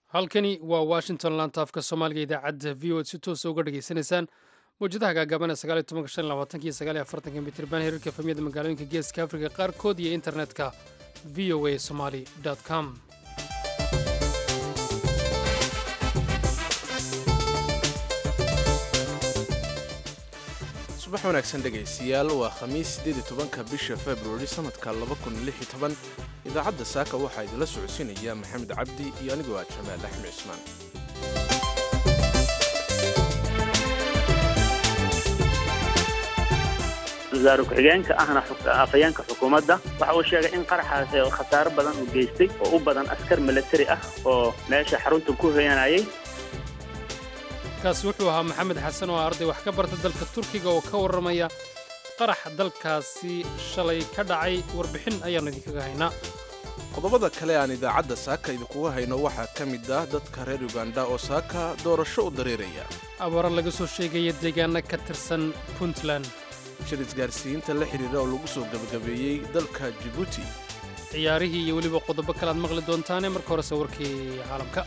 halkani waa washington lantaafka soomaaliga idaacadda v o ad si toosa uga dhegaysanaysaan mawjadaha gaagaaban ee sagaaliy tobanka shan labaatanka iyo sagaaliy afartanka mitriban hirarka efamiyada magaalooyinka geeska afrika qaarkood iyo internetka v o a somali com subax wanaagsan dhegaystayaal waa khamiis sideed tobanka bisha februari sannadka idaacadda saaka waxaa idinla socodsiinaya maxamed cabdi iyo anigoo ah jamaal axmed cismaan wasaare ku-xigeenka ahna afhayeenka xukuumadda waxa uu sheegay in qaraxaas khasaaro badan uu geystay oo u badan askar milatari ah oo meesha xarunta ku hoyanayay kaasi wuxuu ahaa maxamed xasan oo arday wax ka barta dalka turkiga oo ka warramaya qarax dalkaasi shalay ka dhacay warbixin ayaannu idinkaga haynaa qodobada kale aan idaacadda saaka idinkuga hayno waxaa ka mid ah dadka reer uganda oo saaka doorasho u dareeraya abaaro laga soo sheegaya deegaana ka tirsan puntland shir isgaarsiinta la xidhiira oo lagu soo gebagabeeyey dalka jibuuti ciyaarihii iyo weliba qodobo kale aad maqli doontaane marka horese warkii caalamka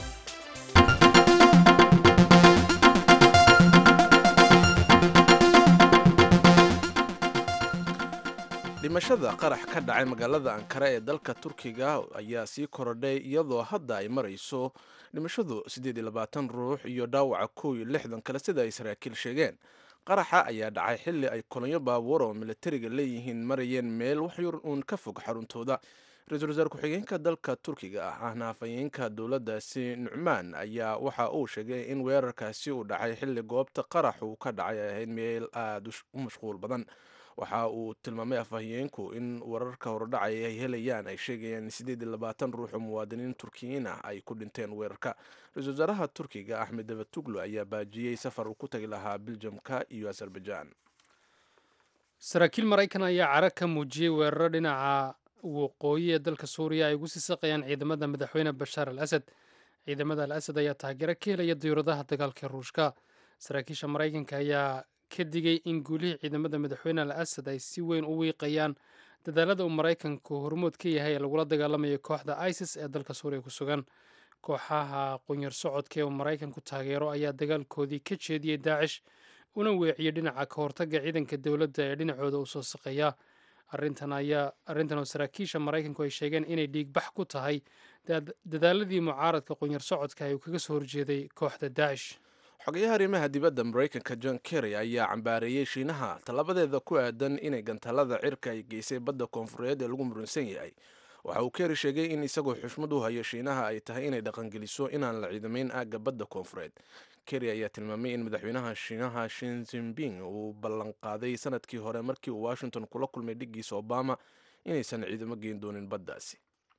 dhimashada qarax ka dhacay magaalada ankara ee dalka turkiga ayaa sii korodhay iyadoo hadda ay marayso dhimashadu ruux iyo dhaawaca kow iyo lixdan kale sida ay saraakiil sheegeen qaraxa ayaa dhacay xilli ay kolonyo baabuur oo militariga leeyihiin marayeen meel waxyar uun ka fog xaruntooda ra-iisul wasaare ku-xigeenka dalka turkiga ah ahna afhayeenka dowladdaasi nucmaan ayaa waxa uu sheegay in weerarkaasi uu dhacay xilli goobta qarax uu ka dhacay ay ahayd meel aada u mashquul badan waxa uu tilmaamay afhayeenku in wararka hordhacaya ay helayaan ay sheegayaan in ruux oo muwaadiniin turkiyiin ah ay ku dhinteen weerarka ra-isul wasaaraha turkiga axmed davatuglu ayaa baajiyey safar uu ku tagi lahaa biljamka iyo azerbaijan saraakiil maraykan ayaa cara ka muujiyey weeraro dhinaca waqooyi ee dalka suuriya ay ugu sii saqayaan ciidamada madaxweyne bashaar al asad ciidamada al asad ayaa taageero ka helaya diyuuradaha dagaalka ruushka saraakiisha maraykanka ayaa ka digay in guulihii ciidamada madaxweyne al asad ay si weyn u wiiqayaan dadaalada uu maraykanku hormood ka yahay ee lagula dagaalamayo kooxda isis ee dalka suuriya ku sugan kooxaha qunyar socodka ee uu maraykanku taageero ayaa dagaalkoodii ka jeediyey daacish una weeciyey dhinaca ka hortagga ciidanka dowladda ee dhinacooda u soo saqeeya arrintan ayaa arrintan oo saraakiisha maraykanku ay sheegeen inay dhiigbax ku tahay dadaaladii mucaaradka qunyar socodka ee uu kaga soo horjeeday kooxda daacish xogayaha arrimaha dibadda maraykanka john kerry ayaa cambaareeyey shiinaha tallabadeeda ku aadan inay gantaalada cirka ay geysay badda koonfureed ee lagu muransan yahay waxa uu kerry sheegay in isagoo xushmad u hayo shiinaha ay tahay inay dhaqangeliso inaan la ciidamayn aagga badda koonfureed kerry ayaa tilmaamay in madaxweynaha shiinaha shin zinping uu ballanqaaday sanadkii hore markii uu washington kula kulmay dhiggiisa obama inaysan ciidamo geen doonin baddaasi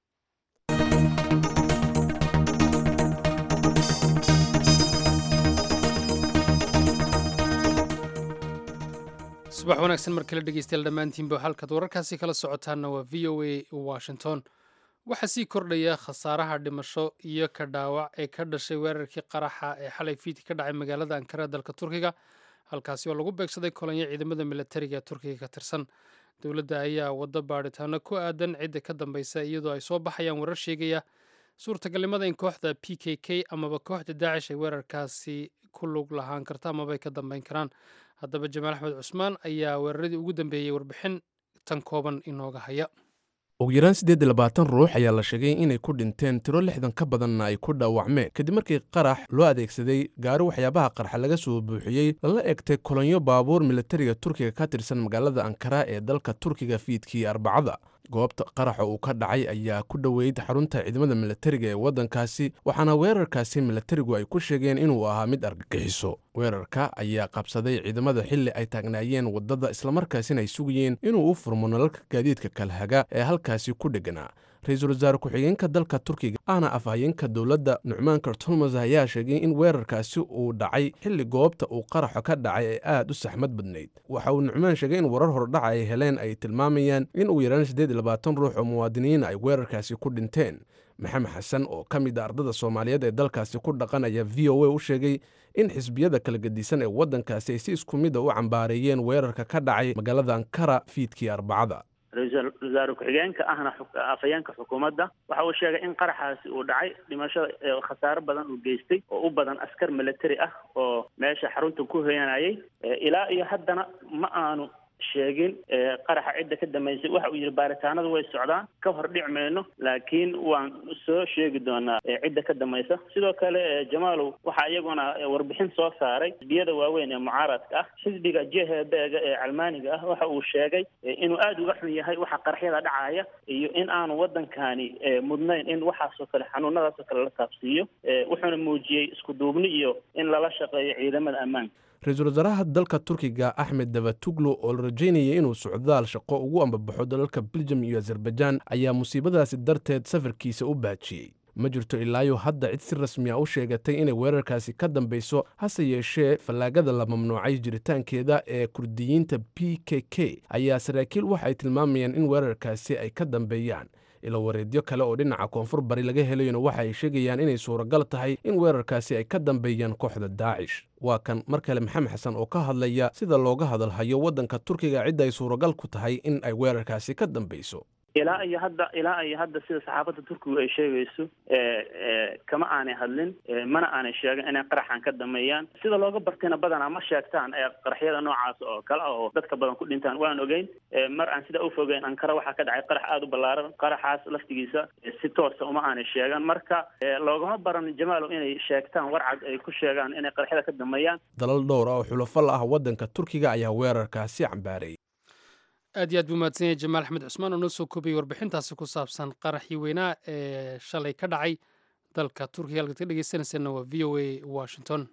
subax wanaagsan mar kale dhegeystayaal dhammaantiinba halkaad wararkaasi kala socotaanna waa v o a washington waxaa sii kordhaya khasaaraha dhimasho iyo ka dhaawac ee ka dhashay weerarkii qaraxa ee xalay fiidki ka dhacay magaalada ankara dalka turkiga halkaasi oo lagu beegsaday kolonyo ciidamada militariga ee turkiga ka tirsan dowladda ayaa waddo baadhitaano ku aadan cidda ka dambaysa iyadoo ay soo baxayaan warar sheegaya suurtagalnimada in kooxda p k k amaba kooxda daacish ay weerarkaasi ku lug lahaan karta amaba ay ka dambeyn karaan haddaba jamaal axmed cusmaan ayaa weeraradii ugu dambeeyey warbixin tan kooban inooga haya ugu yaraan siddeed labaatan ruux ayaa la sheegay inay ku dhinteen tiro lixdan ka badanna ay ku dhaawacmeen kadib markii qarax loo adeegsaday gaari waxyaabaha qarxa laga soo buuxiyey lala egtay kolonyo baabuur militariga turkiga ka tirsan magaalada ankara ee dalka turkiga fiidkii arbacada goobta qaraxa uu ka dhacay ayaa ku dhoweyd xarunta ciidamada militariga ee waddankaasi waxaana weerarkaasi militarigu ay ku sheegeen inuu ahaa mid argagixiso weerarka ayaa qabsaday ciidamada xilli ay taagnaayeen waddada islamarkaasina ay sugayeen inuu u furmo nalalka gaadiidka kalhaga ee halkaasi ku dheganaa ra-iisul wasaare ku-xigeenka dalka turkiga ahna afhayeenka dowladda nucmaan kartulmas ayaa sheegay in weerarkaasi uu dhacay xilli goobta uu qaraxo ka dhacay ee aad u saxmad badnayd waxa uu nucmaan sheegay in warar hordhaca ay heleen ay tilmaamayaan in uu yaraan siddeed iyo labaatan ruux oo muwaadiniin ay weerarkaasi ku dhinteen maxamed xasan oo ka mid a ardada soomaaliyeed ee dalkaasi ku dhaqanaya v o a u sheegay in xisbiyada kala gedisan ee waddankaasi ay si isku mid a u cambaareeyeen weerarka ka dhacay magaalada ankara fiidkii arbacada ra-iisul wasaare ku-xigeenka ahna afhayeenka xukuumadda waxa uu sheegay in qaraxaasi uu dhacay dhimashada khasaaro badan uu geystay oo u badan askar military ah oo meesha xarunta ku hoyanayay ilaa iyo haddana ma aanu sheegin qaraxa cidda ka dambeysay waxa uu yidhi baaritaanadu way socdaan ka hor dhic mayno laakiin waan soo sheegi doonaa cidda ka dambaysa sidoo kale jamaalow waxaa iyaguna warbixin soo saaray xisbiyada waaweyn ee mucaaradka ah xisbiga jehebeega ee calmaaniga ah waxa uu sheegay inuu aada uga xun yahay waxa qaraxyada dhacaya iyo in aanu waddankani mudnayn in waxaasoo kale xanuunadaasoo kale la taabsiiyo wuxuuna muujiyey isku duubni iyo in lala shaqeeyo ciidamada ammaanka ra-iisul wasaaraha dalka turkiga axmed davatuglu oo la rajaynayay inuu socdaal shaqo ugu ambabaxo dalalka beljum iyo azerbaijaan ayaa musiibadaasi darteed safarkiisa u baajiyey ma jirto ilaayo hadda cid si rasmiya u sheegatay inay weerarkaasi ka dambayso hase yeeshee fallaagada la mamnuucay jiritaankeeda ee kurdiyiinta p k k ayaa saraakiil waxa ay tilmaamayaan in weerarkaasi ay ka dambeeyaan ilo wareedyo kale oo dhinaca koonfur bari laga helayona waxa ay sheegayaan inay suuragal tahay in weerarkaasi ay ka dambeeyaan kooxda daacish waa kan mar kale maxamed xasan oo ka hadlaya sida looga hadalhayo waddanka turkiga cidda ay suuragal ku tahay in ay weerarkaasi ka dambayso ilaa iyo hadda ilaa iyo hadda sida saxaafadda turkigu ay sheegayso kama aanay hadlin mana aanay sheegin inay qaraxan ka dameeyaan sida looga bartayna badanaa ma sheegtaan qaraxyada noocaas oo kale ah oo dadka badan ku dhintaan waan ogeyn mar aan sidaa ufogeyn ankara waxaa ka dhacay qarax aada u ballaaran qaraxaas laftigiisa si toosa uma aanay sheegan marka loogama baran jamaalow inay sheegtaan warcad ay ku sheegaan inay qaraxyada ka dameeyaan dalal dhowr ah oo xulafo la ah waddanka turkiga ayaa weerarkaasi cambaaray aad iyo aad buu mahadsan yahay jamaal axmed cusmaan oo noo soo koobiyey warbixintaasi ku saabsan qaraxii weynaa ee shalay ka dhacay dalka turkiga halkaad ka dhegeysanayseena waa v o a washington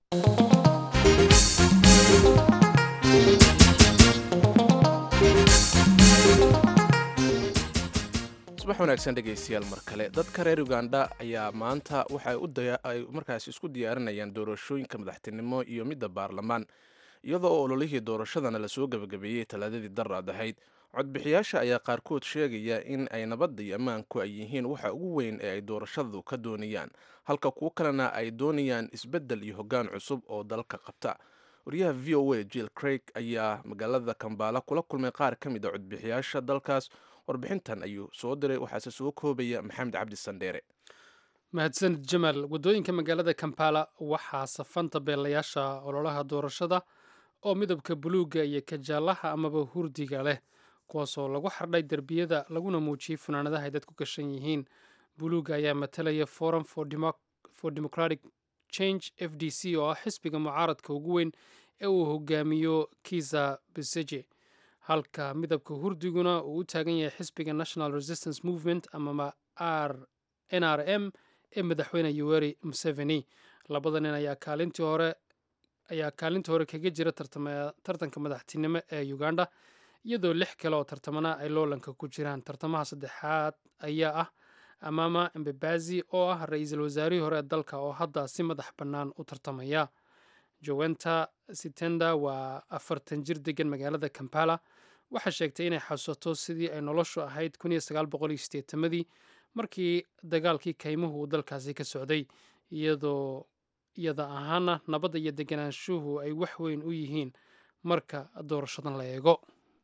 subax wanaagsan dhegaystayaal mar kale dadka reer uganda ayaa maanta waxa ay markaas isku diyaarinayaan doorashooyinka madaxtinimo iyo midda baarlamaan iyadoo oo ololihii doorashadana lasoo gebagabeeyey talaadadii daraad ahayd codbixiyaasha ayaa qaarkood sheegaya in ay nabadda iyo ammaanku ay yihiin waxa ugu weyn ee ay doorashadu ka doonayaan halka kuwo kalena ay doonayaan isbeddel iyo hoggaan cusub oo dalka qabta wariyaha v o a jill craig ayaa magaalada kambaala kula kulmay qaar ka mid a codbixiyaasha dalkaas warbixintan ayuu soo diray waxaase soo koobaya maxamed cabdi sandheere mahadsanid jamaal waddooyinka magaalada kampala waxaa safanta beelayaasha ololaha doorashada oo midabka buluugga iyo kajaalaha amaba hurdiga leh kuwaasoo lagu xardhay derbiyada laguna muujiyey funaanadaha ay dadku gashan yihiin buluugga ayaa matalaya forum for democratic change f d c oo ah xisbiga mucaaradka ugu weyn ee uu hogaamiyo kiza beseje halka midabka hurdiguna uu u taagan yahay xisbiga national resistance movement amama r n r m ee madaxweyne yoweri museveni labada nin ayaa kaalintii hore ayaa kaalinta hore kaga jira tartanka madaxtinimo ee uganda iyadoo lix kale oo tartamana ay loolanka ku jiraan tartamaha saddexaad ayaa ah amama embebazi oo ah ra-iisul wasaarihii hore ee dalka oo hadda si madax bannaan u tartamaya jowenta sitenda waa afartan jir degan magaalada kampala waxaa sheegtay inay xasuusato sidii ay noloshu ahayd madii markii dagaalkii kaymuhu uu dalkaasi ka socday iyadoo iyada ahaana nabadda iyo deganaanshuhu ay wax weyn u yihiin marka doorashadan la eego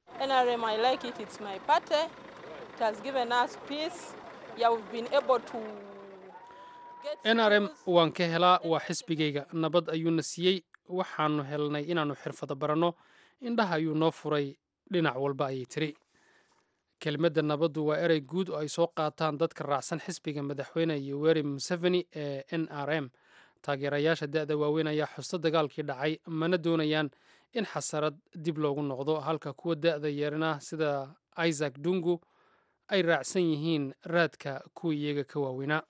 n r m waan ka helaa waa xisbigayga nabad ayuuna siiyey waxaanu helnay inaannu xirfado baranno indhaha ayuu noo furay dhinac walba ayay tiri kelimadda nabaddu waa erey guud oo ay soo qaataan dadka raacsan xisbiga madaxweyne yoweri museveni ee n r m taageerayaasha da-da waaweyn ayaa xusto dagaalkii dhacay mana doonayaan in xasarad dib loogu noqdo halka kuwa da-da yeerna sida isaac dungu ay raacsan yihiin raadka kuwa iyaga ka waaweynaa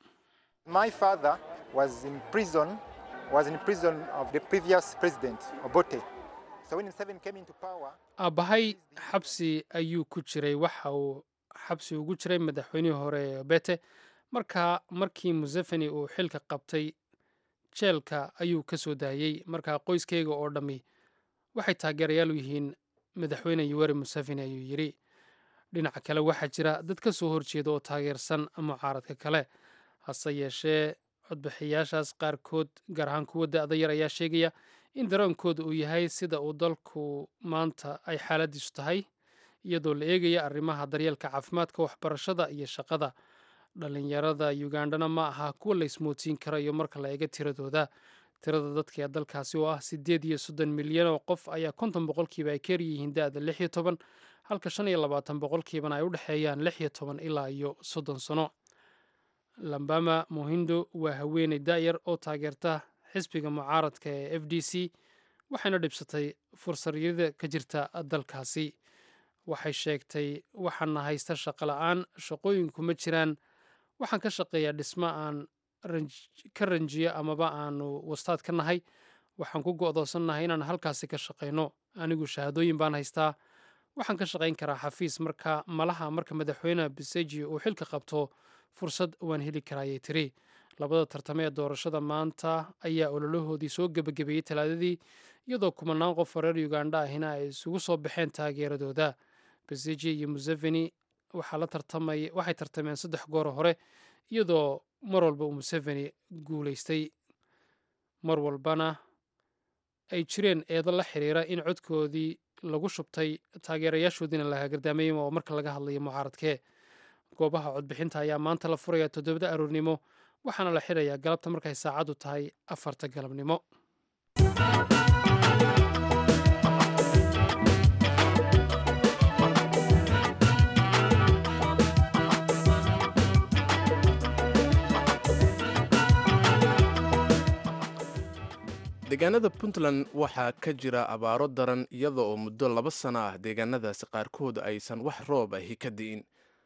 aabbahay xabsi ayuu ku jiray waxa uu xabsi ugu jiray madaxweynihii hore bete markaa markii museveni uu xilka qabtay jeelka ayuu ka soo daayey markaa qoyskayga oo dhammi waxay taageerayaal u yihiin madaxweyne yoweri museveni ayuu yidhi dhinaca kale waxaa jira dad ka soo horjeeda oo taageersan mucaaradka kale hase yeeshee codbixiyaashaas qaarkood gaar ahaan kuwa da-da yar ayaa sheegaya in daroonkooda uu yahay sida uu dalku maanta ay xaaladiisu tahay iyadoo la eegaya arrimaha daryeelka caafimaadka waxbarashada iyo shaqada dhalinyarada ugandhana ma aha kuwa la ismoodsiin karayo marka la eego tiradooda tirada dadka ee dalkaasi oo ah siddeed iyo soddon milyan oo qof ayaa konton boqolkiiba ay ka yaryihiin da-da lix iyo toban halka shan iyo labaatan boqolkiibana ay u dhexeeyaan lix iyo toban ilaa iyo soddon sano lambama mohindo waa haweeney da'yar oo taageerta xisbiga mucaaradka ee f d c waxayna dhibsatay fursaryada ka jirta dalkaasi waxay sheegtay waxaana haysta shaqo la-aan shaqooyinku ma jiraan waxaan ka shaqeeyaa dhismo aan ka ranjiyo amaba aanu wastaad ka nahay waxaan ku go'doonsannahay inaan halkaasi ka shaqayno anigu shahaadooyin baan haystaa waxaan ka shaqayn karaa xafiis marka malaha marka madaxweyne biseji uu xilka qabto fursad waan heli karaayay tiri labada tartame ee doorashada maanta ayaa ololahoodii soo gebagabeeyey talaadadii iyadoo kumanaan qof oo reer ugandha ahina ay isugu soo baxeen taageeradooda beseji iyo museveni waxay tartameen saddex gooro hore iyadoo mar walba uu museveni guulaystay mar walbana ay jireen eedo la xiriira in codkoodii lagu shubtay taageerayaashoodiina la hagardaamay oo marka laga hadlayo mucaaradkee goobaha codbixinta ayaa maanta la furaya toddobada aroornimo waxaana la xidhayaa galabta markay saacaddu tahay afarta galabnimo deegaanada puntland waxaa ka jira abaaro daran iyada oo muddo laba sano ah deegaanadaasi qaarkood aysan wax roob ahi ka di'in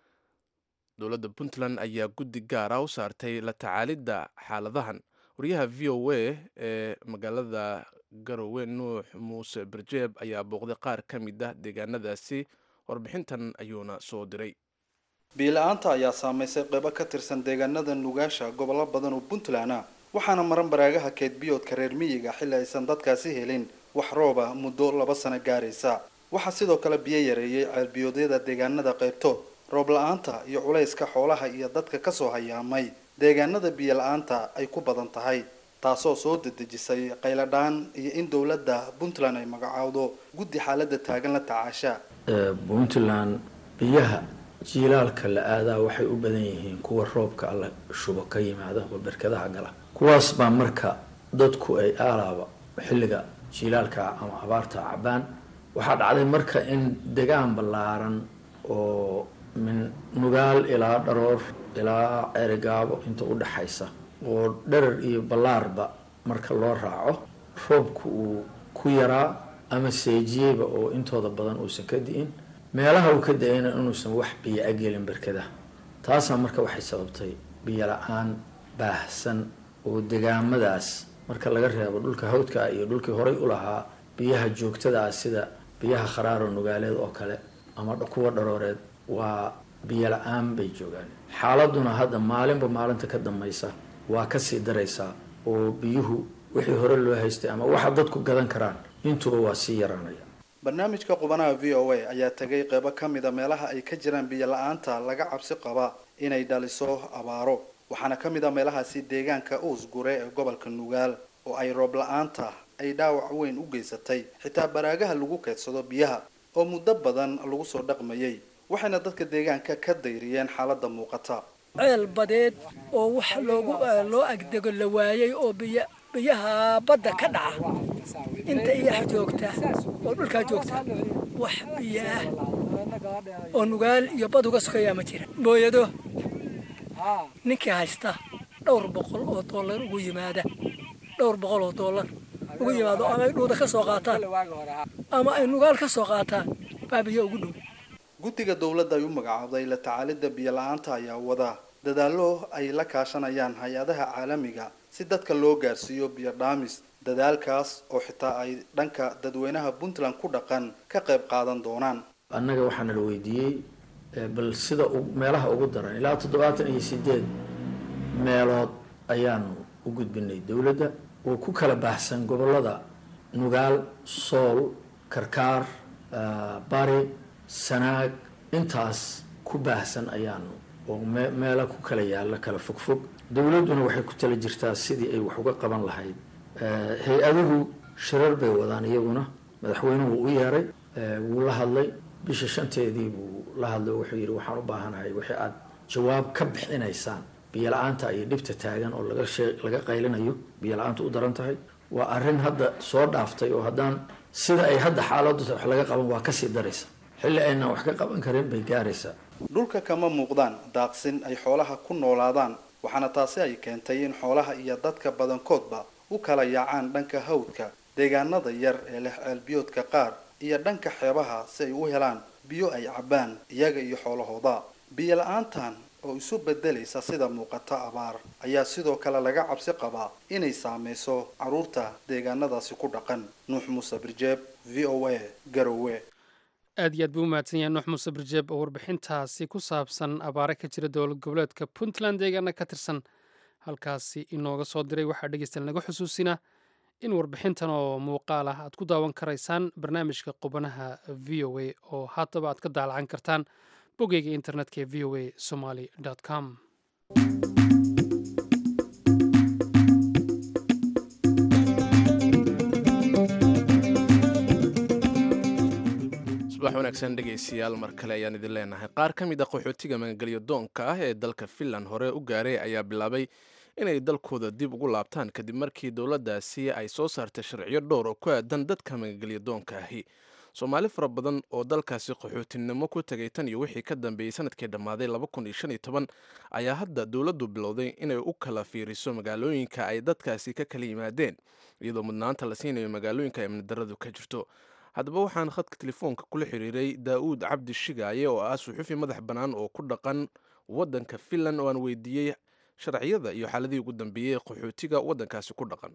dowladda puntland ayaa guddi gaara u saartay la tacaalidda xaaladahan wariyaha v o a ee magaalada garowe nuux muuse berjeeb ayaa booqday qaar ka mid ah deegaanadaasi warbixintan ayuuna soo diray biila-aanta ayaa saamaysay qeybo ka tirsan deegaanada nugaasha gobollo badan oo puntland ah waxaana maran baraagaha keedbiyoodka reer miyiga xilli aysan dadkaasi helin wax rooba muddo laba sano gaaraysa waxaa sidoo kale biyo yareeyey ceelbiyoodyada deegaanada qaybtood roob la-aanta iyo culayska xoolaha iyo dadka kasoo hayaamay deegaanada biyo la-aanta ay ku badan tahay taasoo soo dedejisay qayladhaan iyo in dowladda puntland ay magacaawdo guddi xaalada taagan la tacaasha puntland biyaha jiilaalka la aadaa waxay u badan yihiin kuwa roobka alla shubo ka yimaada oo berkadaha gala kuwaas baa marka dadku ay aalaaba xilliga jiilaalka ama abaarta cabaan waxaa dhacday marka in degaan ballaaran oo min nugaal ilaa dharoor ilaa ceerigaabo inta u dhaxaysa oo dharar iyo ballaarba marka loo raaco roobku uu ku yaraa ama seejiyeyba oo intooda badan uusan ka di'in meelaha uu ka da-ayna inuusan wax biyo agelin berkadaha taasaa marka waxay sababtay biyo la-aan baahsan oo degaamadaas marka laga reebo dhulka hawdka iyo dhulkii horay u lahaa biyaha joogtada ah sida biyaha kharaaro nugaaleed oo kale ama kuwa dharooreed waa biyo la-aan bay joogaan xaaladuna hadda maalinba maalinta ka dambaysa waa kasii daraysaa oo biyuhu wixii hore loo haystay ama waxa dadku gadan karaan intuba waa sii yaraanaya barnaamijka qubanaha v o a ayaa tegay qeybo ka mida meelaha ay ka jiraan biyo la-aanta laga cabsi qaba inay dhaliso abaaro waxaana ka mid a meelahaasi deegaanka uusgure ee gobolka nugaal oo ay roob la-aanta ay dhaawac weyn u geysatay xitaa baraagaha lagu keedsado biyaha oo muddo badan lagu soo dhaqmayay waxayna dadka deegaanka ka dayriyeen xaaladda muuqata ceel badeed oo wax loogu loo agdego la waayay oo biyo biyaha badda ka dhaca inta iyaha joogta oo dhulkaa joogta wax biyo ah oo nugaal iyo bad uga sokeeyaa ma jira mooyado ninkii haysta dhowr boqol oo dollar ugu yimaada dhowr boqol oo dollar ugu yimaado ama ay dhuuda ka soo qaataan ama ay nugaal ka soo qaataan baa biyo ugu dhow guddiga dowladda ay u magacaabday la tacaalidda biyo la-aanta ayaa wada dadaallo ay la kaashanayaan hay-adaha caalamiga si dadka loo gaarsiiyo biyo dhaamis dadaalkaas oo xitaa ay dhanka dadweynaha puntland ku dhaqan ka qayb qaadan doonaan annaga waxaana la weydiiyey bal sida meelaha ugu daran ilaa toddobaatan iyo sideed meelood ayaanu u gudbinay dowladda oo ku kala baahsan gobollada nugaal sool karkaar bari sanaag intaas ku baahsan ayaanu oo meelo ku kala yaalla kala fogfog dowladduna waxay ku tala jirtaa sidii ay wax uga qaban lahayd hay-aduhu shirar bay wadaan iyaguna madaxweynuhu u yeeray wuu la hadlay bisha shanteedii buu la hadlo wuxuu yidhi waxaan u baahanahay wixii aada jawaab ka bixinaysaan biyo-la-aanta iyo dhibta taagan oo laga shee laga qaylinayo biyo-la-aantu u daran tahay waa arrin hadda soo dhaaftay oo haddaan sida ay hadda xaaladdu wax laga qaban waa kasii daraysa xilli aynan wax ka qaban karin bay gaaraysaa dhulka kama muuqdaan daaqsin ay xoolaha ku noolaadaan waxaana taasi ay keentay in xoolaha iyo dadka badankoodba u kala yaacaan dhanka hawdka deegaanada yar ee leh ceelbiyoodka qaar iyo dhanka xeebaha si ay u helaan biyo ay cabbaan iyaga iyo xoolahooda biyo la-aantan oo isu bedelaysa sida muuqata abaar ayaa sidoo kale laga cabsi qabaa inay saameyso carruurta deegaanadaasi ku dhaqan nuux muuse birjeeb v o a garowe aad iyo aad buu u mahadsan yahay nuux muuse birjeeb oo warbixintaasi ku saabsan abaare ka jira dowlad goboleedka puntland deegaana ka tirsan halkaasi inooga soo diray waxaa dhegeystayaal naga xusuusinaa in warbixintan oo muuqaal ah aad ku daawan karaysaan barnaamijka qubanaha v o a oo haddaba aad ka daalacan kartaan bogeyga internetka ee v o a somaly com subax wanaagsan dhegaystayaal mar kale ayaan idin leenahay qaar ka mid a qaxootiga magangelyo doonka ah ee dalka finland hore u gaaray ayaa bilaabay inay dalkooda dib ugu laabtaan kadib markii dowladdaasi ay soo saartay sharciyo dhowr oo ku aadan dadka magangelyo doonka ahi soomaali fara badan oo dalkaasi qaxootinimo ku tegay tan iyo wixii ka dambeeyey sanadkii dhammaaday ayaa hadda dowladdu bilowday inay u kala fiiriso magaalooyinka ay dadkaasi ka kala yimaadeen iyadoo mudnaanta la siinayo magaalooyinka amnidaradu ka jirto haddaba waxaan khadka telefoonka kula xiriiray daa'uud cabdi shigaaye oo ah suxufi madax bannaan oo ku dhaqan waddanka finland oo aan weydiiyey sharciyada iyo xaaladihii ugu dambeeyey qaxootiga waddankaasi ku dhaqan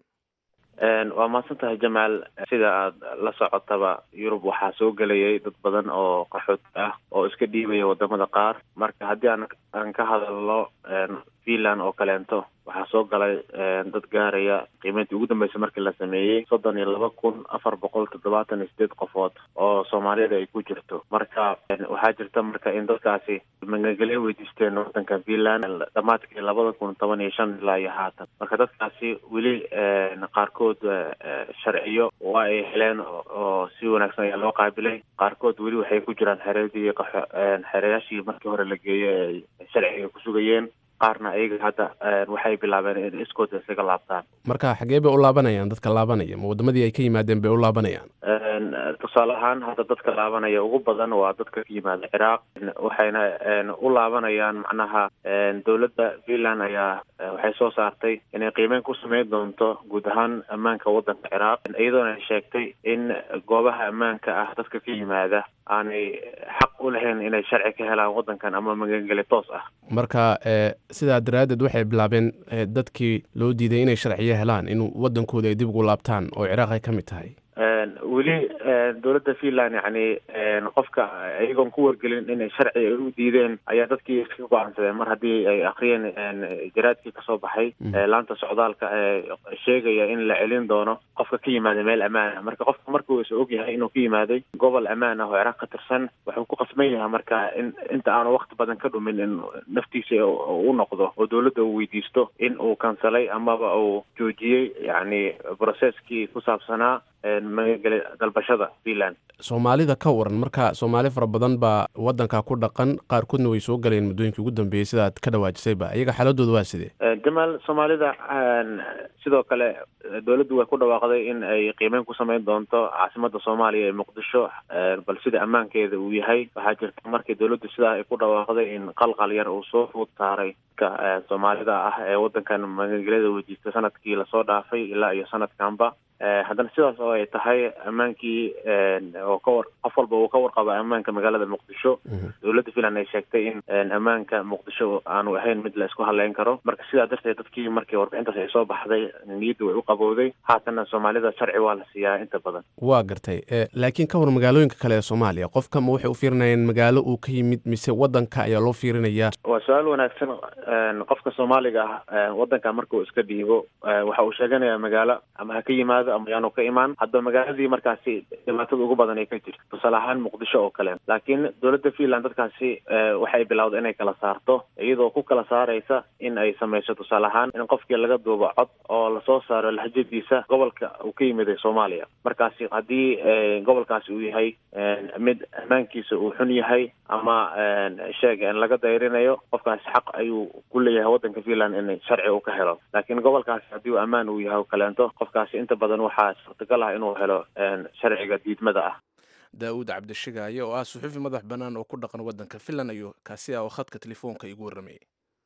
waa mahadsan tahay jamaal sida aada la socotaba yurub waxaa soo gelayay dad badan oo qaxooti ah oo iska dhiibaya wadamada qaar marka haddii aan aan ka hadalno finland oo kaleento waxaa soo galay dad gaaraya qiimeyntii ugu dambeysay markii la sameeyey soddon iyo laba kun afar boqol toddobaatan iyo sideed qofood oo soomaalida ay ku jirto marka waxaa jirta marka in dadkaasi magangelyo weydiisteen wadanka finland dhamaadkii labada kun toban iyo shan ilaa iyo haatan marka dadkaasi weli qaarkood sharciyo waa ay heleen oo si wanaagsan ayaa loo qaabilay qaarkood weli waxay ku jiraan xereedii xereyaashii markii hore la geeyey ay sharciga ku sugayeen qaarna iyaga hadda waxay bilaabeen in iskood isaga laabtaan marka xagee bay u laabanayaan dadka laabanaya ma wadamadii ay ka yimaadeen bay u laabanayaan tusaale ahaan hadda dadka laabanaya ugu badan waa dadka ka yimaada ciraaq waxayna u laabanayaan macnaha dowladda finland ayaa waxay soo saartay inay qiimeyn ku sameyn doonto guud ahaan ammaanka waddanka ciraaq iyadoona ay sheegtay in goobaha ammaanka ah dadka ka yimaada aanay xaq u lahayn inay sharci ka helaan waddankan ama magangeli toos ah marka sidaa daraaddeed waxay bilaabeen dadkii loo diiday inay sharciyo helaan in waddankooda ay dib ugu laabtaan oo ciraaq ay ka mid tahay weli dowladda finland yacni qofka iyagoon ku wargelin inay sharci ay u diideen ayaa dadkii iska go-aansadeen mar haddii ay akriyeen jaraadkii kasoo baxay laanta socdaalka ee sheegaya in la celin doono qofka ka yimaada meel ammaan ah marka qofka markuu is og yahay inuu ka yimaaday gobol ammaan ah oo ciraaq ka tirsan wuxuu ku qasban yahay marka in inta aanu waqti badan ka dhumin in naftiisa u noqdo oo dowladda uu weydiisto in uu kansalay amaba uu joojiyey yacni processkii ku saabsanaa magangeli dalbashada finland soomaalida ka waran marka soomaali fara badan baa waddanka ku dhaqan qaarkoodna way soo galeen muddooyinkii ugu dambeeyey sidaad ka dhawaajisayba iyaga xaaladooda waa sidee jamaal soomaalida sidoo kale dowladdu way ku dhawaaqday in ay qiimeyn ku sameyn doonto caasimada soomaaliya ee muqdisho bal sida ammaankeeda uu yahay waxaa jirta markii dowladdu sidaa ay ku dhawaaqday in qalqal yar uu soo fuud saaray ka soomaalida ah ee waddankan magangelyada weydiista sanadkii lasoo dhaafay ilaa iyo sanadkanba haddana sidaas oo ay tahay ammaankii oo ka war qof walba uu ka warqaba ammaanka magaalada muqdisho dowladda finland ay sheegtay in ammaanka muqdisho aanu ahayn mid la isku haleyn karo marka sidaa darteed dadkii markii warbixintaas ay soo baxday niyadda way u qabowday haatana soomaalida sharci waa la siiyaa inta badan waa gartay laakiin ka war magaalooyinka kale ee soomaaliya qofka ma waxay u fiirinayaan magaalo uu ka yimid mise waddanka ayaa loo fiirinayaa waa su-aal wanaagsan qofka soomaaliga ah waddanka markuu iska dhiibo waxa uu sheeganayaa magaalo ama ha ka yimaado yimaado ama yaanu ka imaan hadba magaaladii markaasi dhibaatada ugu badan ay ka jirto tusaale ahaan muqdisho oo kale laakiin dowladda finland dadkaasi waxay bilowday inay kala saarto iyadoo ku kala saaraysa in ay samayso tusaale ahaan in qofkii laga duubo cod oo lasoo saaro lahjadiisa gobolka uu ka yimid ee soomaaliya markaasi haddii gobolkaasi uu yahay mid ammaankiisa uu xun yahay ama sheeg laga dayrinayo qofkaasi xaq ayuu ku leeyahay waddanka finland in sharci uu ka helo laakiin gobolkaasi haddii uu ammaan uu yahay oo kaleento qofkaasi inta badan waxaa suurtagal ah inuu helo sharciga diidmada ah daawuud cabdishigaaye oo ah suxuufi madax bannaan oo ku dhaqan waddanka finland ayuu kaasi ah oo khadka telefoonka igu warramayay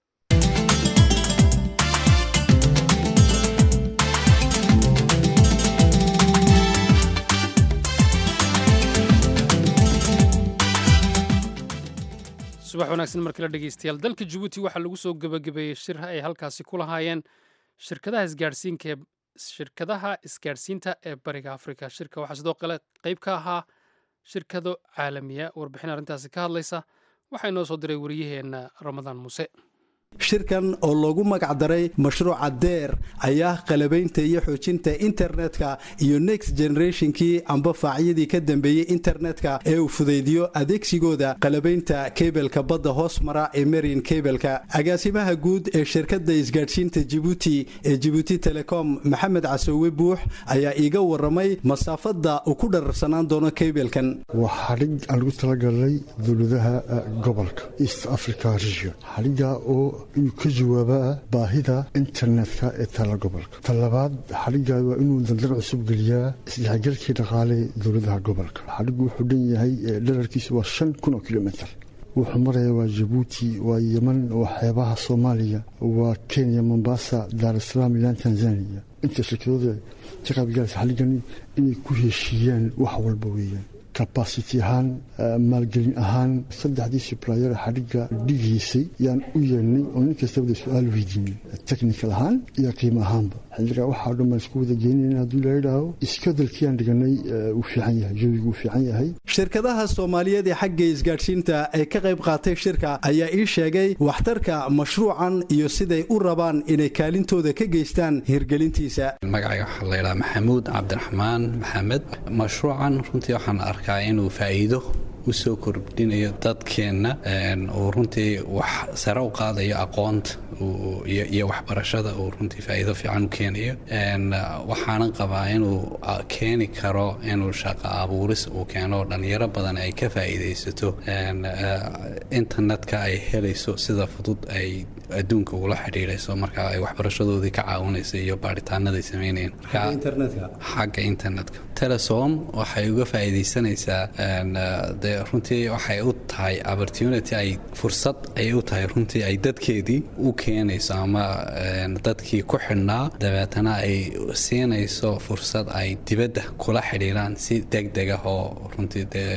subax wanaagsan markala dhegeystayaal dalka jabuuti waxaa lagu soo gebagabeeyey shir ay halkaasi ku lahaayeen shirkadaha isgaadhsiinka ee shirkadaha isgaadhsiinta ee bariga afrika shirka waxaa sidoo kale qayb ka ahaa shirkado caalamiya warbixin arrintaasi ka hadlaysa waxaa inoo soo diray wariyaheenna ramadaan muuse shirkan oo loogu magacdaray mashruuca deer ayaa qalabaynta iyo xoojinta internetka iyo next generationkii amba faacyadii ka dambeeyey internetka ee uu fudaydiyo adeegsigooda qalabaynta keybelka badda hoos mara ee marian keybelka agaasimaha guud ee shirkadda isgaadhsiinta jibuuti ee jibuuti telecom maxamed casoowe buux ayaa iiga waramay masaafada uu ku dhararsanaan doono keybelkan waa xadhig aan lagu talagalay dowladaha gobolka east africa region xadhiga oo inuu ka jawaabaa baahida internetka ee tala gobolka talabaad xadhigga waa inuu dandar cusub geliyaa isdhexgalkii dhaqaale dowladaha gobolka xadhiggu wuxuu dhan yahay dherarkiisu waa shan kun oo kilomitr wuxuu maraya waa jabuuti waa yeman waa xeebaha soomaaliya waa kenya mombasa daar salaam ilaan tanzania inta shirkadooda ka qaybgalaysa xadhiggani inay ku heshiiyaan wax walba weeyaan capacity ahaan maalgelin ahaan saddexdii sublyer xadhigga dhigiisay yaan u yeelnay oo nin kastabada su-aal weydiinay technical ahaan iyo qiimo ahaanba xilligaa waxaa dhan baan isku wada geenayna hadduu la yidhaaho iskadalkiiaan dhiganay uu fiican yahay jawigu uu fiican yahay shirkadaha soomaaliyeed ee xagga isgaadhsiinta ee ka qayb qaatay shirka ayaa ii sheegay waxtarka mashruucan iyo siday u rabaan inay kaalintooda ka geystaan hirgelintiisa magacayga waxaa la yidhaha maxamuud cabdiraxmaan maxamed mashruucan runtii waxaan arkaa inuu faa'iido u soo kordhinayo dadkeenna uu runtii wax sare u qaadayo aqoonta iyo waxbarashada uu runtii faa'iido fiican u keenayo waxaanan qabaa inuu keeni karo inuu shaqo abuuris uu keeno dhalinyaro badan ay ka faa'iidaysato internetka ay helayso sida fudud ay adduunka ugula xidhiidhayso marka ay waxbarashadoodii ka caawinaysa iyo baaritaanaday sameynayeen xagga internetka telesom waxay uga faa'iidaysanaysaa dee runtii waxay u tahay opportunity ay fursad ayay u tahay runtii ay dadkeedii u keenayso ama dadkii ku xidhnaa dabeetana ay siinayso fursad ay dibadda kula xidhiidhaan si deg deg ah oo runtii dee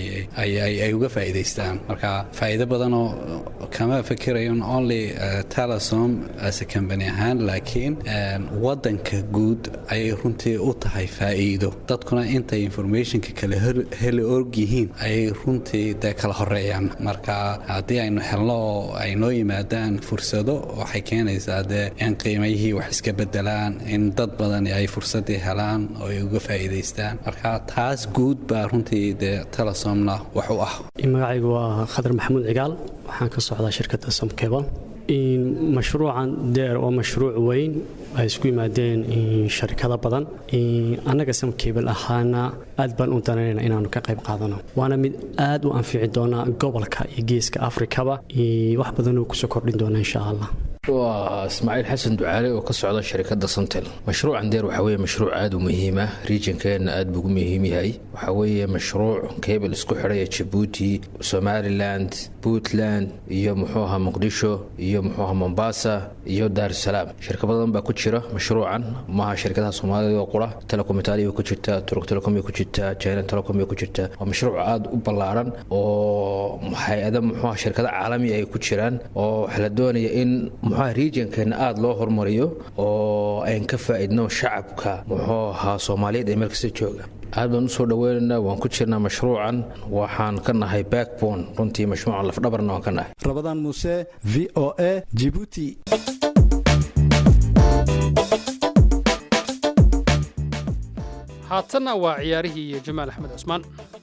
ay uga faa'iidaystaan marka faa'iido badanoo kama fikirayon only telesom as a company ahaan laakiin waddanka guud ayay runtii u tahay faa'iido dadkuna intay informationka kala heli og yihiin ayay runtii dee kala horeeyaan marka haddii aynu helno oo ay noo yimaadaan fursado waxay keenaysaa dee in qiimayihii wax iska bedelaan in dad badan ay fursadii helaan oo ay uga faa'iidaystaan marka taas guud baa runtii dee telesomna wax u ah magacaygu waa khadar maxamuud cigaal waxaan ka socdaa shirkadda somkebal mashruucan deer waa mashruuc weyn ay isku yimaadeen sharikado badan annaga samkebel ahaana aad baan u danaynayna inaanu ka qayb qaadano waana mid aad u anfici doona gobolka iyo geeska afrikaba wax badan uu kusoo kordhin doona insha allah waa ismaaciil xasan ducaale oo ka socda sharikadda samtel mashruucan deer waxaa weye mashruuc aad u muhiima regionkeenna aad buu ugu muhiim yahay waxaa weeye mashruuc keebel isku xidhaya jabuuti somaliland puntland iyo muxuu ahaa muqdisho iyo muxuu ahaa mombasa iyo daarusalaam shirka badan baa ku jira mashruucan maaha shirkadaha soomaalida oo qura telecom italia ku jirta turk telecom ku jirta china telecom ku jirta waa mashruuc aad u ballaaran oo hay-ada muxuu ahaa shirkada caalami ay ku jiraan oo waxaa la doonaya in muxuu regionkeena aada loo hormariyo oo ayn ka faa'iidno shacabka muxuu ahaa soomaaliyeed ee meel kasta jooga aad baan usoo dhaweynaynaa waan ku jirnaa mashruucan waxaan ka nahay backbone runtii mashruucan lafdhabarna waan ka nahay rabadaan muuse v o a jibuuti haatanna waa ciyaarihii iyo jamaal axmed cusmaan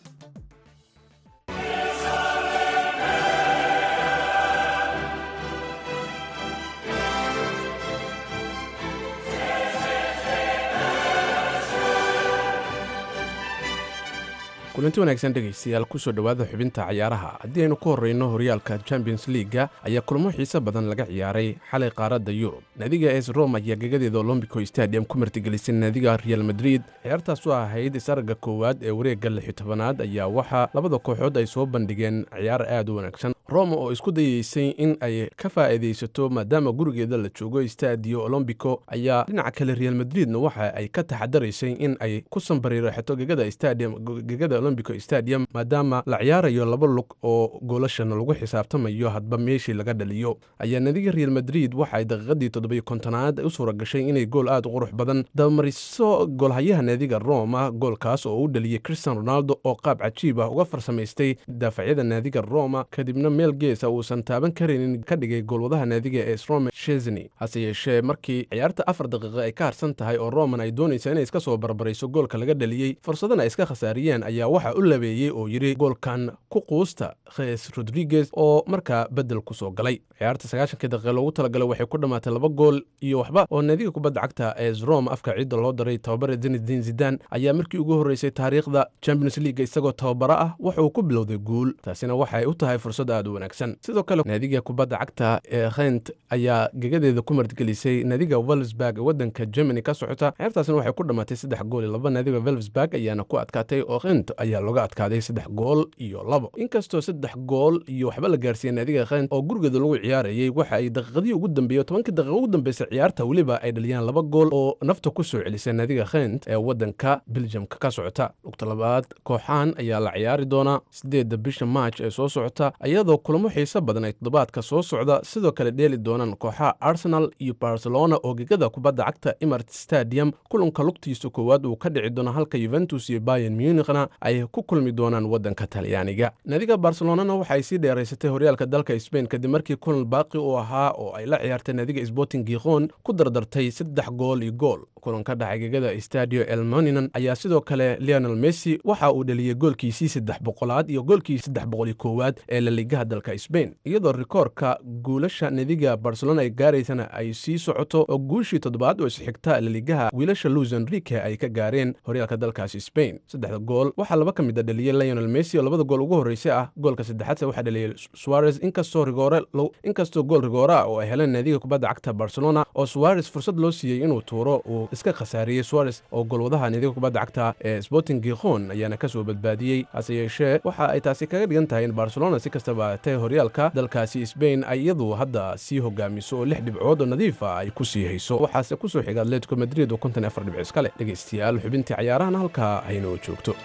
kulanti wanaagsan dhegaystayaal kusoo dhowaada xubinta cayaaraha haddii aynu ku horreyno horyaalka champions leaga ayaa kulamo xiise badan laga ciyaaray xalay qaaradda yurub naadiga es rome ayaa gegadeeda olombico stadium ku martigelisay naadiga real madrid ciyaartaas oo ahayd isaragga koowaad ee wareegga lixi tobanaad ayaa waxaa labada kooxood ay soo bandhigeen ciyaar aad u wanaagsan roma oo isku dayeysay in ay ka faa'iidaysato maadaama gurigeeda la joogo stadio olombico ayaa dhinaca kale real madridna waxa ay ka taxadaraysay in ay ku sambariiraxato gegada stadium gegada olombico stadium maadaama la ciyaarayo laba lug oo goolashana lagu xisaabtamayo hadba meeshii laga dhaliyo ayaa nadiga real madrid waxa ay daqiiqadii toddobiyo kontonaad u suura gashay inay gool aad u qurux badan dabamariso goolhayaha naadiga roma goolkaas oo u dhaliyey christian ronaldo oo qaab cajiib ah uga farsamaystay daafacyada naadiga roma kadibna meel geesa uusan taaban karaynin ka dhigay goolwadaha naadiga ee srome shesni hase yeeshee markii ciyaarta afar daqiiqa ay ka harsan tahay oo roman ay doonaysa inay iska soo barbarayso goolka laga dhaliyey fursadana ay iska khasaariyeen ayaa waxa u labeeyey oo yidhi goolkan ku quusta khes rodriguez oo markaa beddel ku soo galay ciyaarta sagaashankii daqiiqa loogu talagalay waxay ku dhammaatay laba gool iyo waxba oo naadiga kubadda cagta ee rom afka ciidda loo daray tababare zinedin zidan ayaa markii ugu horreysay taariikhda champions league isagoo tababaro ah waxa uu ku bilowday guul taasina waxay u tahay fursad aad u wanaagsan sidoo kale naadiga kubadda cagta ee khent ayaa gegadeeda ku martgelisay naadiga welsburg waddanka germany ka socota ciyaartaasina waxay ku dhammaatay saddex gool iyo laba naadiga welsburg ayaana ku adkaatay oo khent ayaa looga adkaaday saddex gool iyo labo inkastoo saddex gool iyo waxba la gaarsiiyey naadiga khent oo gurigeeda lagu ciyaarayay waxa ay daqiiqadii ugu dambeeyey tobankii daqiiqa ugu dambeysay ciyaarta weliba ay dhaliyaan laba gool oo nafta ku soo celisay naadiga khent ee waddanka beljamka ka socota lugta labaad kooxahan ayaa la ciyaari doonaa sideedda bisha maaj ee soo socota iyadoo kulamo xiise badan ay toddobaadka soo socda sidoo kale dheeli doonaan kooxaha arsenal iyo barcelona oo gegada kubadda cagta emart stadium kulanka lugtiisa koowaad uu ka dhici doono halka yuventus iyo bayan munichna ay ku kulmi doonaan waddanka talyaaniga naadiga barcelonana waxa ay sii dheeraysatay horyaalka dalka sbain kadib markii kulan baaqi u ahaa oo ay la ciyaartay naadiga sporting gikhon ku dardartay saddex gool iyo gool kulan ka dhacay gegada stadio elmoninan ayaa sidoo kale leonel messi waxa uu dhaliyey goolkiisii saddex boqolaad iyo goolkii saddex boqol iyo koowaad ee laligaha dalka sbain iyadoo rikoorka guulasha nadiga barcelona ay gaaraysana ay sii socoto oo guushii toddobaad oo isxigta laligaha wiilasha luis enrique ay ka gaareen horyaalka dalkaasi sbain saddexda gool waxaa laba ka mid a dhaliyey leonel messi oo labada gool ugu horreysay ah goolka saddexaadse waxaa dhaliyey suarez inkastoo rigoore inkastoo gool rigoore ah oo ay heleen naadiga kubadda cagta barcelona oo suarez fursad loo siiyey inuu tuuro uu iska khasaariyey suarez oo goolwadaha naadiga kubadda cagta ee sporting gikhon ayaana ka soo badbaadiyey hase yeeshee waxa ay taasi kaga dhigan tahay in barcelona si kastaba atee horyaalka dalkaasi sbain ay iyadu hadda sii hogaamiso oo lix dhibcood oo nadiifa ay ku sii hayso waxaase ku soo xiga atletico madrid oo konton afar dhibc iska leh dhegaystayaal xubintii cayaarahana halkaa haynoo joogto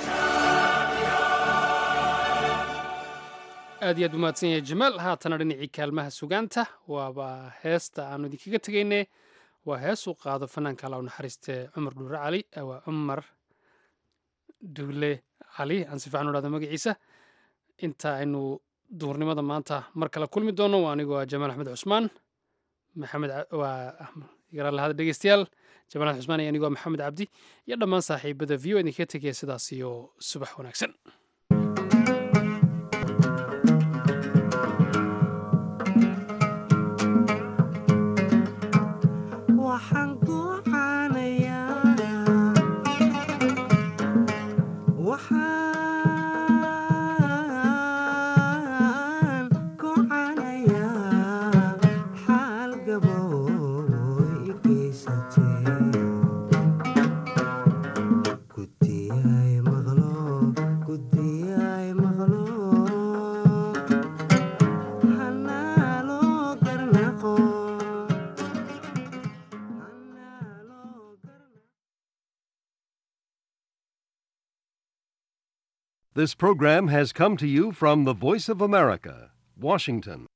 aad iyo aad umahadsan yahay jamaal haatana dhinacii kaalmaha sugaanta waaba heesta aanu idinkaga tegayne waa hees uu qaado fanaanka alla u naxariiste cumar dhuure cali waa cumar duule cali aan si fiican u dhahdo magaciisa inta aynu duurnimada maanta mar kale kulmi doono waa anigoo ah jamaal axmed cusmaan maxamed waa garaalahada dhegeystayaal jamaal axmed cusmaan iyo anigoo maxamed cabdi iyo dhammaan saaxiibada v o idinkaga tegaya sidaas iyo subax wanaagsan This program has come to you from the Voice of America, Washington.